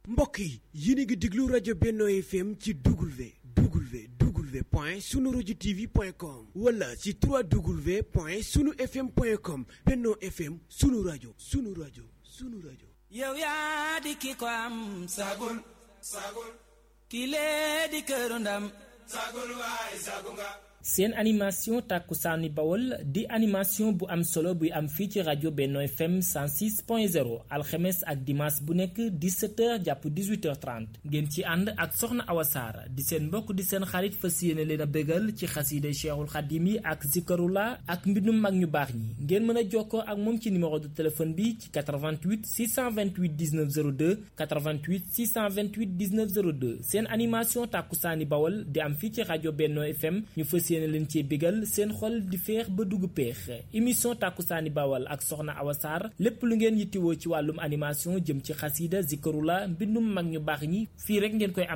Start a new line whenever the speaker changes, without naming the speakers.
mbokk yi yéen a ngi déglu rajo Benno FM ci W W W point sunu rajo TV point com wala ci 3W point sunu FM point com Benno FM sunu rajo sunu rajo sunu rajo.
yow yaa di ki ko am
sagul sagul
ki lee di këru ndam
sagul waay sagu nga
seen animation tàkkusaani bawol di animation bu am solo buy am fii ci rajo Benno FM 106.0 alxemes ak dimanche bu nekk 17h jàpp 18h30 ngeen ci ànd ak soxna Awa Saar di seen mbokk di seen xarit fas yéene leen a bégal ci xasiide Cheikhul Xadim yi ak zikarula ak mbindum mag ñu baax ñi ngeen mën a jokkoo ak moom ci numéro de téléphone bi ci 88 628 19 02 88 628 19 02 seen animation tàkkusaani bawol di am fii ci rajo Benno FM ñu fas yéene leen cee bégal seen xol di feex ba dugg peex émission tàkkusaani bawal ak soxna Awa Sarr lépp lu ngeen yittiwoo ci wàllum animation jëm ci xasiida zikarula mbindum mag ñu baax ñi fii rek ngeen koy am